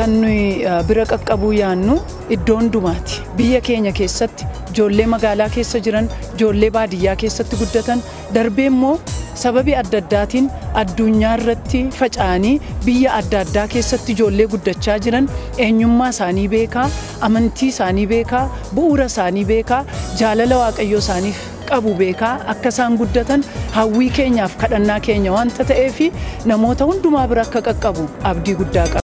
kan nuyi bira qaqqabuu yaannu iddoo hundumaati. Biyya keenya keessatti ijoollee magaalaa keessa jiran, ijoollee baadiyyaa keessatti guddatan, darbee immoo sababii adda addaatiin addunyaa irratti faca'anii biyya adda addaa keessatti ijoollee guddachaa jiran eenyummaa isaanii beekaa, amantii isaanii beekaa, bu'uura isaanii beekaa, jaalala waaqayyoo isaaniif qabu beekaa akka isaan guddatan hawwii keenyaaf kadhannaa keenya wanta ta'eef namoota hundumaa bira akka qaqqabu abdii guddaa qaba.